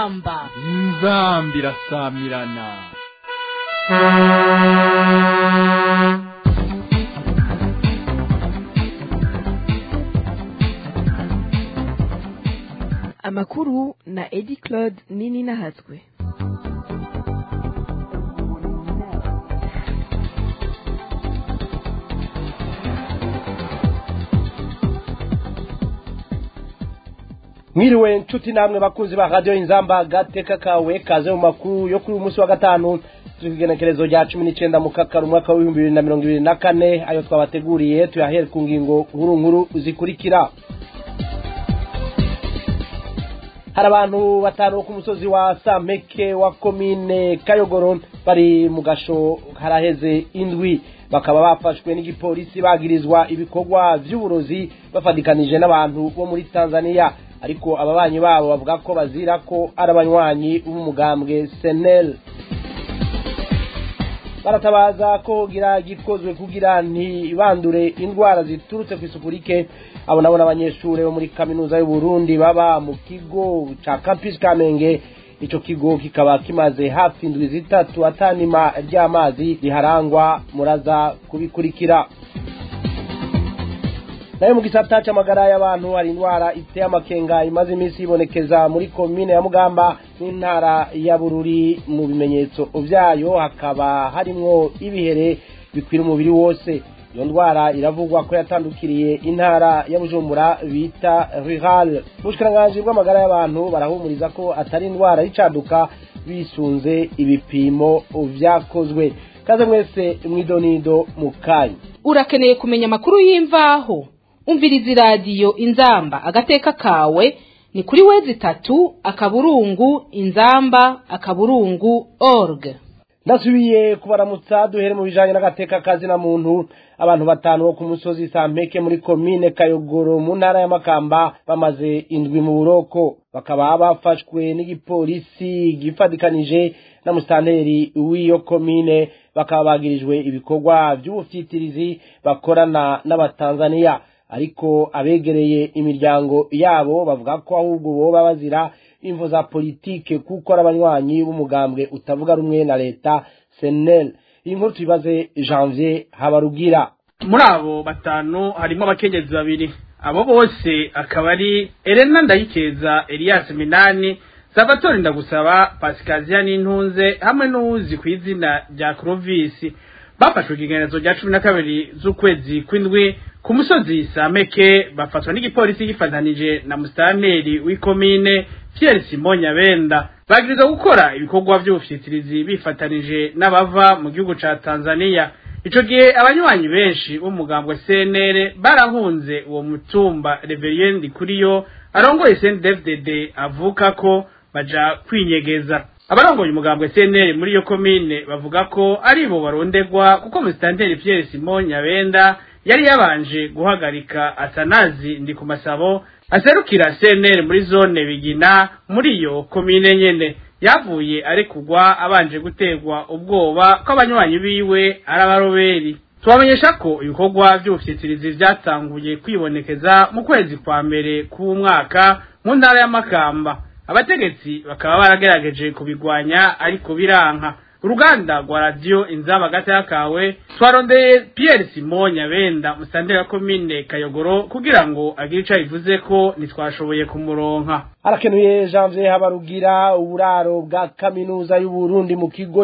inzamba inzamba irasamirana amakuru na edi claude nini nahatswe mwiriwe nshuti namwe bakunzi ba radiyo inzamba gateka kawe kaze mu makuru yo kuri uyu munsi wa gatanu turi ku igenekerezo rya cumi n'icyenda mu kakaro umwaka w'ibihumbi bibiri na mirongo ibiri na kane ayo twabateguriye tuyahere ku ngingo nkuru nkuru zikurikira hari abantu batanu bo ku musozi wa sampeke wa komine kayogoro bari mu gasho haraheze indwi bakaba bafashwe n'igipolisi bagirizwa ibikorwa by'uburozi bafatikanije n'abantu bo muri tanzania ariko ababanyi babo bavuga ko bazira ko ari abanywanyi b'umugambwe senel baratabaza ko gira gikozwe kugira ntibandure indwara ziturutse ku isuku rike abo nabo n'abanyeshuri bo muri kaminuza y'u Burundi baba mu kigo ca campus kamenge ico kigo kikaba kimaze hafi indwi zitatu atanima ry'amazi riharangwa muraza kubikurikira nayo mu gisata c'amagara y'abantu hari indwara iteye amakenga imaze iminsi yibonekeza muri komine ya mugamba n'intara ya bururi mu bimenyetso vyayo hakaba harimwo ibihere bikwira umubiri wose iyo ndwara iravugwa ko yatandukiriye intara ya bujumbura bita rural ubushikiranganji bw'amagara y'abantu barahumuriza ko atari indwara y'icaduka bisunze ibipimo vyakozwe kaze mwese mwidonido mu kanya urakeneye kumenya amakuru y'imvaho umviriza iradiyo inzamba agateka kawe ni kuri wezi itatu akaburungu inzamba akaburungu org ndasubiye kubaramutsa duhere mu bijanye n'agateka kazi na muntu abantu batanu bo ku musozi sampeke muri komine kayogoro mu ntara ya makamba bamaze indwi mu buroko bakaba bafashwe n'igipolisi gifatikanije na musitanteri w'iyo komine bakaba bagirijwe ibikorwa by'ubufyitirizi bakorana n'abatanzaniya ariko abegereye imiryango yabo bavuga ko ahubwo boba bazira imvo za politike kuko ari abanywanyi b'umugambwe utavuga rumwe na leta senel iyi nkuru tuyibaze janvier habarugira muri abo batanu harimo abakenyezi babiri abo bose akaba ari Elena Ndayikeza Elias Minani Salvatore Ndagusaba Pasikaziya n'intunze hamwe n'uwuzi ku izina rya Clovis bafashwe ikigenezo rya cumi na kabiri z'ukwezi kw'indwi ku musozi Sameke bafatwa n'igipolisi gifatanije na musitanteri w'ikomine Pierre Simon Nyabenda bagirizwa gukora ibikorwa by'ubufyitirizi bifatanije n'abava mu gihugu ca Tanzania ico gihe abanywanyi benshi b'umugambwe CNL barahunze uwo mutumba Reverien Kuriyo arongoye CNDD-FDD avuka ko baja kwinyegeza abarongoye umugambwe CNL muri iyo komine bavuga ko ari bo barondegwa kuko musitanteri Pierre Simon Nyabenda yari yabanje guhagarika Atanazi ndi ku masabo aserukira CNL muri zone bigina muri iyo komine nyene yavuye ari kugwa abanje gutegwa ubwoba ko abanywanyi biwe ari abaroberi tubamenyesha ko ibikorwa by'ubufyitirizi byatanguye kwibonekeza mu kwezi kwa mbere k'umwaka mu ntara y'amakamba abategetsi bakaba baragerageje kubigwanya ariko biranka uruganda rwa radiyo inzaba gata kawe twarondeye Pierre Simon Nyabenda musitanteri wa komine Kayogoro kugira ngo agire ico bivuze ko ntitwashoboye kumuronka arakenuye janvier habarugira uburaro bwa kaminuza y'u Burundi mu kigo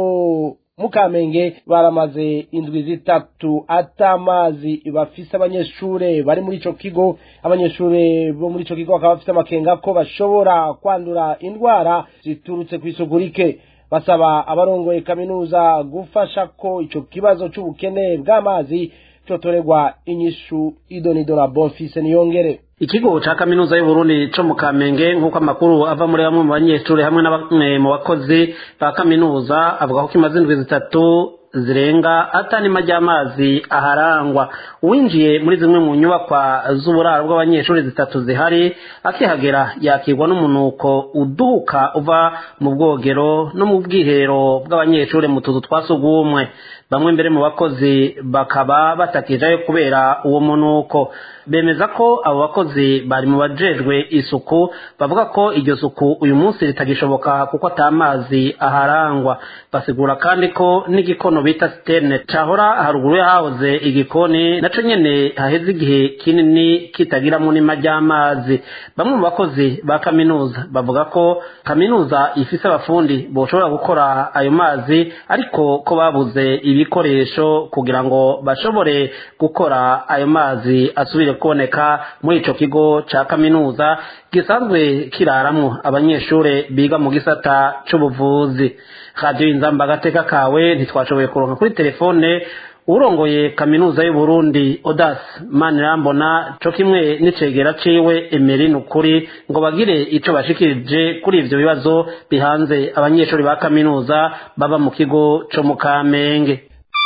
co mukamenge baramaze indwi zitatu atamazi bafise abanyeshure bari muri ico kigo abanyeshure bo muri ico kigo bakaba bafise amakenga ko bashobora kwandura indwara ziturutse kw'isuku rike basaba abarongoye kaminuza gufasha ko ico kibazo c'ubukene bw'amazi cotorerwa inyishu idonido na bonfise niyongere ikigo ca kaminuza y'uburundi co mu kamenge nk'uko amakuru ava muri bamwe mu banyeshuri hamwe na bamwe mu bakozi ba kaminuza avuga ko kimaze indwi zitatu zirenga atanima ry'amazi aharangwa uwinjiye muri zimwe mu nyubakwa z'uburaro bw'abanyeshuri zitatu zihari akihagera yakirwa n'umunuko uduka uva mu bwogero no mu bwiherero bw'abanyeshuri mu tuzu twa sugumwe bamwe mbere mu bakozi bakaba batakijayo kubera uwo munuko bemeza ko abo bakozi bari mu bajejwe isuku bavuga ko iryo suku uyu munsi ritagishoboka kuko ata mazi aharangwa basigura kandi ko n'igikono bita siterne cahora haruguru yahahoze igikoni naco nyene haheze igihe kinini kitagiramo n'ima ry'amazi bamwe mu bakozi ba kaminuza bavuga ko kaminuza ifise abafundi boshobora gukora ayo mazi ariko ko babuze ibikoresho kugira ngo bashobore gukora ayo mazi asubire kuboneka muri ico kigo ca kaminuza gisanzwe kiraramwo abanyeshure biga mu gisata c'ubuvuzi radiyo inzamba agateka kawe ntitwashoboye kuronka kuri telefone urongoye kaminuza y'uburundi odas manirambona co kimwe n'icegera ciwe emerin ukuri ngo bagire ico bashikirije kuri ivyo bibazo bihanze abanyeshuri ba kaminuza baba mu kigo co mu kamenge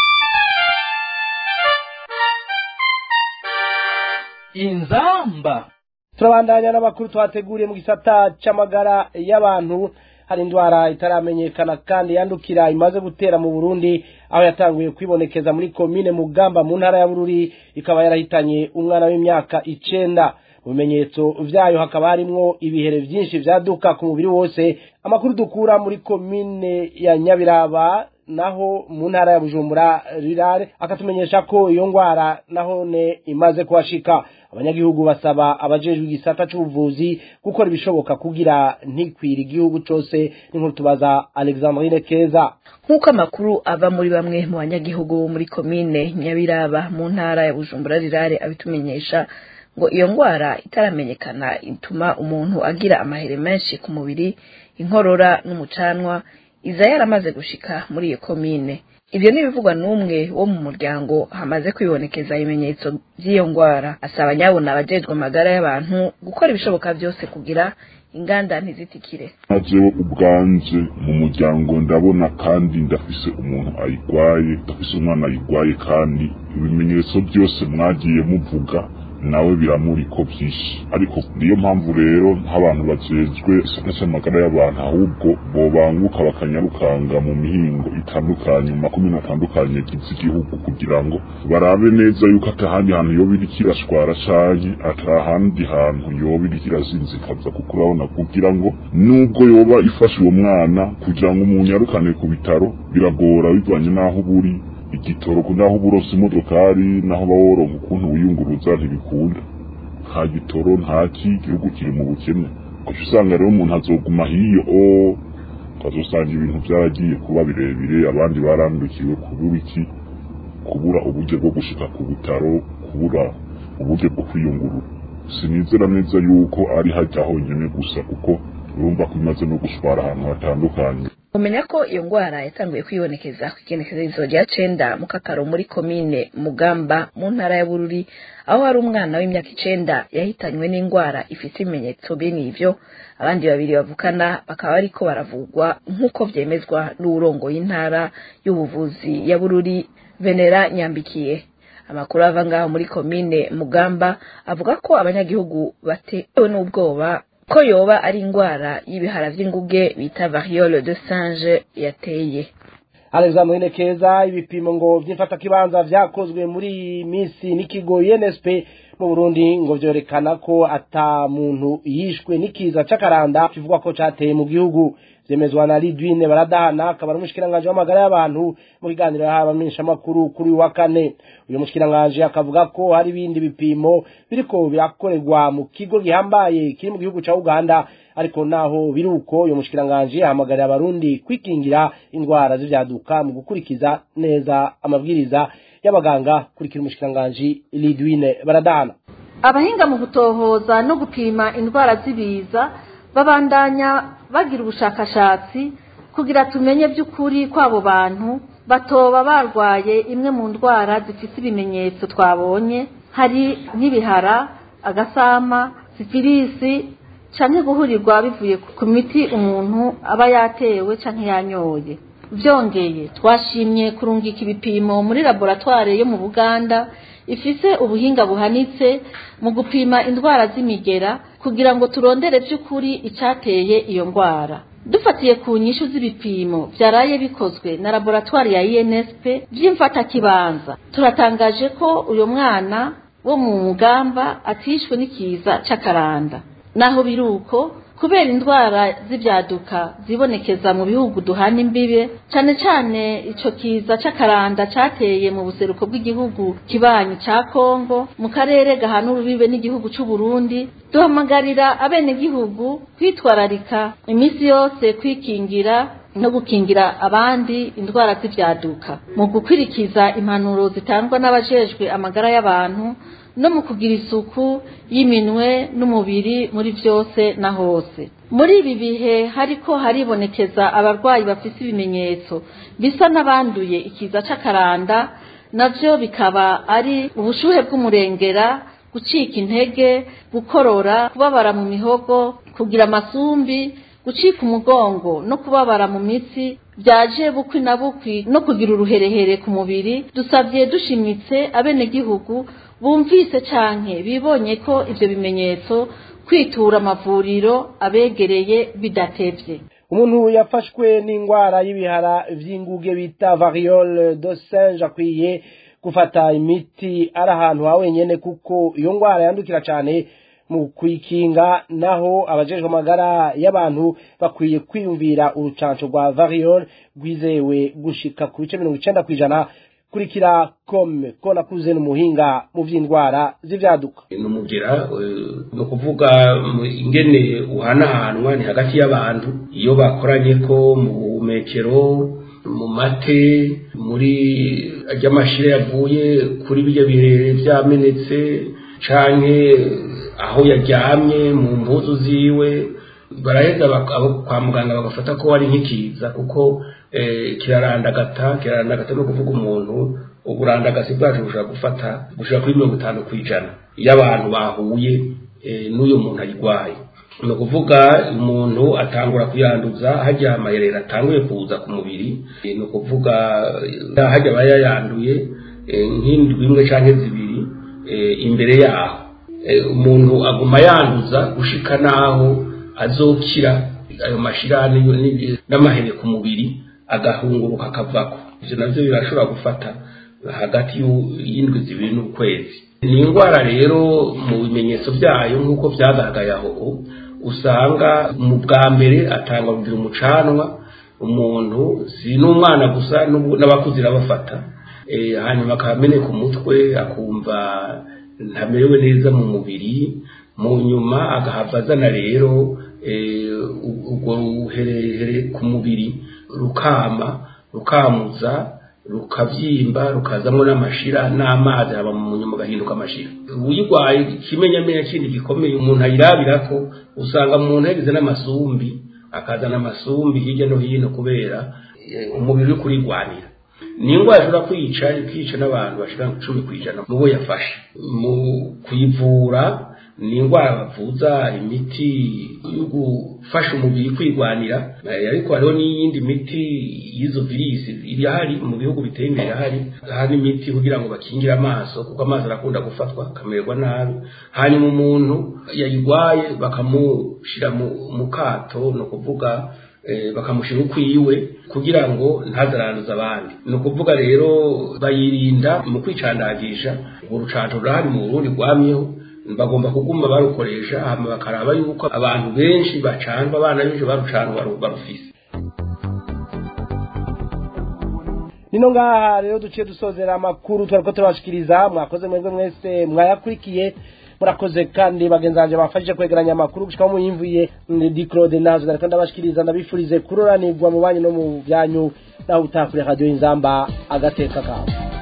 inzamba turabandanya n'amakuru twateguriye mu gisata c'amagara y'abantu hari indwara itaramenyekana kandi yandukira imaze gutera mu Burundi aho yatanguye kwibonekeza muri komine Mugamba mu ntara ya Bururi ikaba yarahitanye umwana w'imyaka icenda mu bimenyetso vyayo hakaba harimwo ibihere vyinshi vyaduka ku mubiri wose amakuru dukura muri komine ya Nyabiraba naho mu ntara ya Bujumbura rirare akatumenyesha ko iyo ngwara nahone imaze kuhashika abanyagihugu basaba abajejwe igisata c'ubuvuzi gukora ibishoboka kugira ntikwira igihugu cose n'inkuru tubaza Alexandrine Keza nk'uko amakuru ava muri bamwe mu banyagihugu bo muri komine nyabiraba mu ntara ya bujumbura rirare abitumenyesha ngo iyo ngwara itaramenyekana ituma umuntu agira amahere menshi ku mubiri inkorora n'umucanwa iza yaramaze gushika muri iyo komine ibyo ntibivugwa n'umwe wo mu muryango hamaze kwibonekeza ibimenyetso by'iyo ngwara asaba nyabona abajejwe amagara y'abantu gukora ibishoboka byose kugira inganda ntizitikire jewe ubwanje mu muryango ndabona kandi ndafise umuntu ayigwaye ndafise umwana ayigwaye kandi ibimenyetso byose mwagiye muvuga nawe biramuriko byinshi ariko niyo mpamvu rero nk'abantu bajejwe isoko cy'amagara y'abantu ahubwo bobanguka bakanyarukanga mu mihingo itandukanye mu makomine atandukanye agize igihugu kugira ngo barabe neza yuko atahandi hantu yoba iriko irashwara canke atahandi hantu yoba iriko irazinzikaza kuko urabona kugira ngo nubwo yoba ifashe uwo mwana kugira ngo umunyarukane ku bitaro biragora bivanye n'aho uburi igitoro naho uburosa imodokari naho baworonka ukuntu wiyunguruza ntibikunda nta gitoro ntaki igihugu kiri mu bukene gusa usanga rero umuntu azoguma hiyo o ukazosanga ibintu byaragiye kuba birebire abandi barandukiwe kubura iki kubura uburyo bwo gushika ku bitaro kubura uburyo bwo kwiyungurura sinizera neza yuko ari hajya honyine gusa kuko urumva ko imaze no gushwara ahantu hatandukanye umenya ko iyo ngwara yatanguye kwibonekeza ku igenekerezo rya cenda mu kakaro muri komine mugamba mu ntara ya bururi aho hari umwana w'imyaka icenda yahitanywe n'ingwara ifite ibimenyetso bene ivyo abandi babiri bavukana bakaba bariko baravugwa nk'uko vyemezwa n'uwurongoye intara y'ubuvuzi ya bururi venera nyambikiye amakuru ava ngaho muri komine mugamba avuga ko abanyagihugu batewe n'ubwoba ko yoba ari ingwara y'ibihara vy'inguge bita variole de singe yateye Alexandrine Keza ibipimo ngo vy'imfatakibanza vyakozwe muri iyi misi n'ikigo UNSP mu Burundi ngo vyerekana ko ata muntu yishwe n'ikiza c'akaranda kivuga ko cateye mu gihugu vyemezwa na Lidwine baradahana akaba ari umushikiranganje w'amagara y'abantu mu kiganiro yahawe abamenyeshamakuru kuri uyu wa kane uyu mushikiranganje akavuga ko hari ibindi bipimo biriko birakorerwa mu kigo gihambaye kiri mu gihugu ca Uganda ariko naho biri uko uyu mushikiranganje ahamagarira abarundi kwikingira indwara z'ivyaduka mu gukurikiza neza amabwiriza y'abaganga kurikira umushikiranganje Lidwine baradahana abahinga mu gutohoza no gupima indwara z'ibiza babandanya bagira ubushakashatsi kugira tumenye by'ukuri kw'abo bantu batoba barwaye imwe mu ndwara zifite ibimenyetso twabonye hari nk'ibihara agasama sifirisi canke guhurirwa bivuye ku miti umuntu aba yatewe canke yanyoye byongeye twashimye kurungika ibipimo muri laboratware yo mu buganda ifise ubuhinga buhanitse mu gupima indwara z'imigera kugira ngo turondere by'ukuri icyateye iyo ndwara dufatiye ku nyishu z'ibipimo byaraye bikozwe na laboratwari ya INSP by'imfatakibanza turatangaje ko uyu mwana wo mu mugamba atishwe n'ikiza c'akaranda naho biruko kubera indwara z'ibyaduka zibonekeza mu bihugu duhana imbibe cyane cyane ico kiza c'akaranda cateye mu buseruko bw'igihugu kibanyi ca Kongo mu karere gahana urubibe n'igihugu c'u Burundi duhamagarira abenegihugu kwitwararika iminsi yose kwikingira no gukingira abandi indwara z'ibyaduka mu gukwirikiza impanuro zitangwa n'abajejwe amagara y'abantu no mu kugira isuku y'iminwe n'umubiri muri byose na hose muri ibi bihe hariko haribonekeza abarwayi bafise ibimenyetso bisa n'abanduye ikiza c'akaranda navyo bikaba ari ubushuhe bw'umurengera gucika intege gukorora kubabara mu mihogo kugira amasumbi gucika umugongo no kubabara mu mitsi byaje bukwi na bukwi no kugira uruherehere ku mubiri dusabye dushimitse abenegihugu bumvise canke bibonye ko ivyo bimenyetso kwitura amavuriro abegereye bidatevye umuntu yafashwe n'indwara y'ibihara vy'inguge bita variole de singe akwiye gufata imiti ari ahantu ha wenyene kuko iyo ndwara yandukira cane mu kuyikinga naho abajejwe amagara y'abantu bakwiye kwiyumvira urucanco rwa variole rwizewe gushika ku bice mirongo icenda kw'ijana kurikira kome ko nakuze n'umuhinga mu vy'indwara z'ivyaduka numugera ni ukuvuga ingene uhanahanwa ni hagati y'abantu iyo bakoranye ko mu buhumekero mu mate muri ry'amashire yavuye kuri birya birere vyamenetse canke aho yaryamye mu mpuzu ziwe baraheza abo kwa muganga bagafata ko ari nk'ikiza kuko kirarandagata kirarandagata no kuvuga umuntu uburandagasi bwacu bushobora gufata gushobora kuri mirongo itanu ku ijana iyo abantu bahuye n'uyo muntu ayirwaye ni ukuvuga umuntu atangura kuyanduza hajya amayerera atanguye kuza ku mubiri ni ukuvuga hajya aba yayanduye nk'indwi imwe cyangwa zibiri imbere yaho umuntu aguma yanduza gushika n'aho azokira ayo mashirane n'amahere ku mubiri agahunguruka akavako ivyo navyo birashobora gufata hagati y'indwi zibiri n'ukwezi ni indwara rero mu bimenyetso byayo nk'uko byagaragaye aho usanga mu bwa mbere atangwa kugira umucanwa umuntu si n'umwana gusa n'abakuze irabafata hanyuma akameneka umutwe akumva ntamerewe neza mu mubiri mu nyuma agahava azana rero urwo ruherehere ku mubiri rukama rukamuza rukabyimba rukazamo n'amashira n'amazi haba mu nyuma agahinduka amashira uyirwaye ikimenyamenya kindi gikomeye umuntu ayirabira ko usanga umuntu yagize n'amasumbi akazana amasumbi hirya no hino kubera umubiri uri kurigwanira ni indwara ishobora kwica ikica n'abantu bashira cumi ku ijana mu bo yafashe mu kuyivura ni indwara bavuza imiti yo gufasha umubiri kwigwanira ariko hariho n'iyindi miti y'izo virisi irahari mu bihugu biteye imbere irahari hari imiti kugira ngo bakingire amaso kuko amaso arakunda gufatwa akamererwa nabi hanyuma umuntu yayirwaye bakamushyira mu kato ni ukuvuga bakamushyira ukwiwe kugira ngo ntazaranduze abandi ni ukuvuga rero bayirinda mu kwicandagisha urwo rucanco rurahari mu burundi rwamyeho bagomba kuguma barukoresha hama bakaraba yuko abantu benshi bacandwa abana benshi barucandwa barufise nino ngaha rero duciye dusozera amakuru twariko turabashikiriza mwakoze mwebwe mwese mwayakurikiye murakoze kandi bagenzi banje bafashije kwegeranya amakuru gushika muyimvuye ndi Claude nazo nariko ndabashikiriza ndabifurize kuroranirwa mu banyu no mu byanyu naho utakure radio inzamba agateka kawe